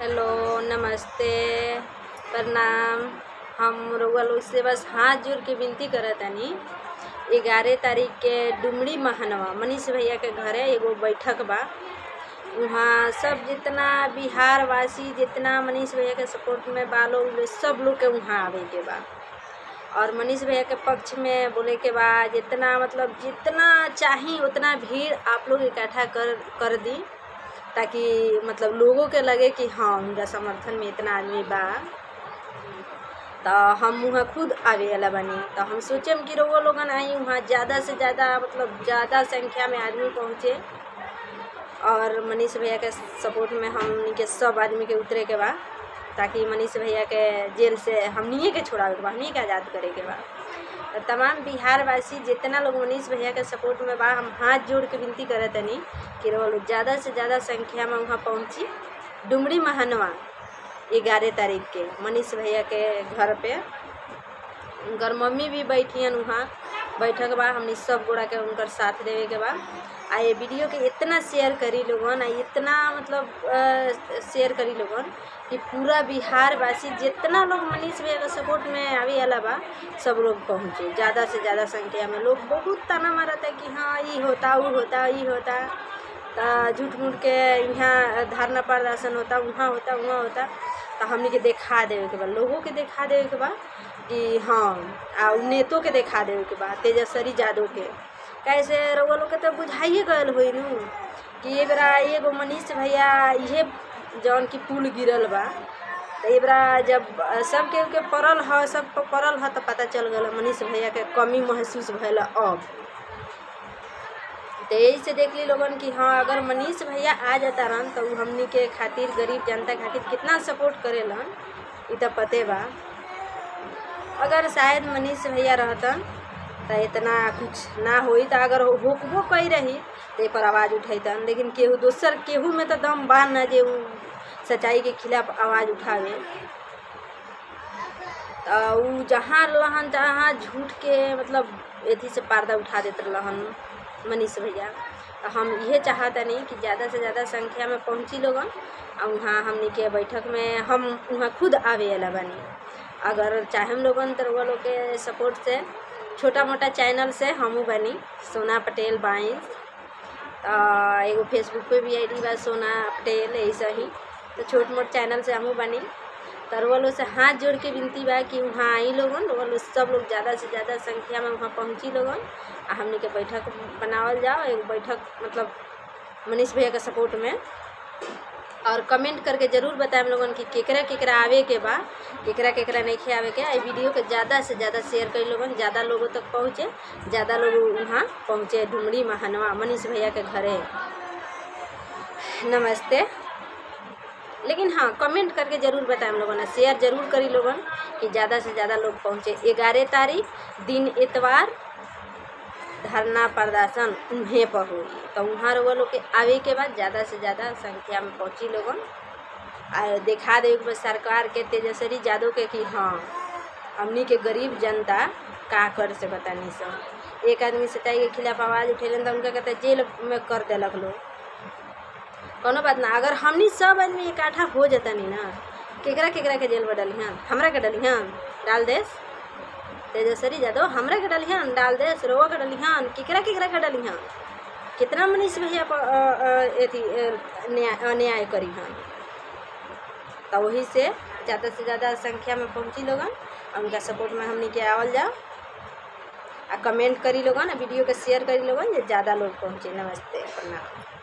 hello नमस्ते प्रणाम हम रउआ लोग से बस हाथ जोड़ के विनती करत तानी ग्यारह तारीख के डुमरी महानवा मनीष भैया के घरे एगो बैठक बा वहाँ सब जितना बिहार वासी जितना मनीष भैया के सपोर्ट में बा लोग सब लोग के वहाँ आवे के बा और मनीष भैया के पक्ष में बोले के बा जितना मतलब जितना चाही उतना भीड़ आप लोग इकट्ठा कर कर दी ताकि मतलब लोगों के लगे कि हाँ उनका समर्थन में इतना आदमी बा तो हम वहाँ खुद आवे वाला बनी तो हम सोचम कि रउआ लोगन आई वहाँ ज़्यादा से ज़्यादा मतलब ज़्यादा संख्या में आदमी पहुँचे और मनीष भैया के सपोर्ट में हमनी के सब आदमी के उतरे के बा ताकि मनीष भैया के जेल से हमनिए के छोड़ावे के बा हमनिए के आज़ाद करे के बा तो तमाम बिहार वासी जितना लोग मनीष भैया के सपोर्ट में बा हम हाथ जोड़ के विनती करत तनी कि रउआ लोग ज़्यादा से ज़्यादा संख्या में वहाँ पहुँची डुमरी महानवा ग्यारह तारीख के मनीष भैया के घर पे उनकर मम्मी भी बैठियन वहाँ बैठक बा हमनी सब गोड़ा के उनकर साथ देवे के बा आ ये वीडियो के इतना शेयर करी लोगन आ इतना मतलब शेयर करी लोगन कि पूरा बिहार वासी जितना लोग मनीष भैया के सपोर्ट में आवे वाला बा सब लोग पहुँचे ज़्यादा से ज़्यादा संख्या में लोग बहुत ताना मारता है कि हाँ ये होता वो होता ये होता तो झूठ मूठ के यहाँ धरना प्रदर्शन होता वहाँ होता वहाँ होता तो हमने के देखा देवे के बा लोगों के देखा देवे के बा कि हाँ आ उ नेतों के देखा देवे के बा तेजस्वी यादव के कैसे रउआ लोग के तो बुझाइए गयल होई नु कि ये बेरा एगो मनीष भैया इहे जौन की पुल गिरल बा तो ये बेरा जब सब के के पड़ल ह सब पे पड़ल ह तो पता चल गल मनीष भैया के कमी महसूस भइल अब तो यही से देख ली लोगन कि हाँ अगर मनीष भैया आ जाता रहन तो उ हमनी के खातिर गरीब जनता खातिर कितना सपोर्ट करेलन इ तो पते बा अगर शायद मनीष भैया रहतन तो इतना कुछ ना होई तो अगर होकबो कई रही तो पर आवाज़ उठैतन लेकिन केहू दोसर केहू में तो दम बा न जे उ सच्चाई के खिलाफ आवाज़ उठावे तो उ जहाँ रहन तहाँ झूठ के मतलब एथी से पर्दा उठा देते रहन मनीष भैया तो हम ये चाहतनी कि ज़्यादा से ज़्यादा संख्या में पहुँची लोगन और वहाँ हमनी के बैठक में हम वहाँ खुद आवे वाला बनी अगर चाहेम लोगन तो वो लोग के सपोर्ट से छोटा मोटा चैनल से हमू बनी सोना पटेल बाइंस एगो फेसबुक पे भी आई बा सोना पटेल ऐसा ही तो छोट मोट चैनल से हमू बनी तो वो लोग से हाथ जोड़ के विनती बा कि वहाँ आई लोगन वो लोग सब लोग ज़्यादा से ज़्यादा संख्या में वहाँ पहुँची लोगन आ हमने के बैठक बनावल जाओ एक बैठक मतलब मनीष भैया के सपोर्ट में और कमेंट करके ज़रूर बताएं लोगन कि केकरा केकरा आवे के बा केकरा केकरा नहीं आवे के आई वीडियो के ज़्यादा से ज़्यादा शेयर करी लोगन ज़्यादा लोगों तक पहुँचे ज़्यादा लोग वहाँ पहुँचे डुमरी महानवा मनीष भैया के घरे नमस्ते लेकिन हाँ कमेंट करके ज़रूर बताएं लोगन शेयर ज़रूर करी लोगन कि ज़्यादा से ज़्यादा लोग पहुँचे ग्यारह तारीख दिन इतवार धरना प्रदर्शन उन्हें पर हुई तो वहाँ वो लोग के आवे के बाद ज़्यादा से ज़्यादा संख्या में पहुँची लोगन आ दिखा दे सरकार के तेजस्वी यादव के कि हाँ हमनी के गरीब जनता का कर से बतानी सब एक आदमी सच्चाई के खिलाफ आवाज़ उठेलन तो उनका कहते जेल में कर देलक लोग कोनो बात ना अगर हमनी सब आदमी इकट्ठा हो जतनी ना केकरा केकरा के जेल में डलिहन हमरा के डलिहन डाल देस तेजस्वी यादव हमरा के डलिहन डाल देस रोवा के डलिहन केकरा केकरा के डलिहन कितना मनीष भैया पर अथी न्याय अन्याय करी हन तो वही से ज़्यादा से ज़्यादा संख्या में पहुँची लोगन और उनका सपोर्ट में हमनी के आवल जाओ आ कमेंट करी लोगन वीडियो के शेयर करी लोगन जे ज़्यादा लोग पहुँचे नमस्ते प्रणाम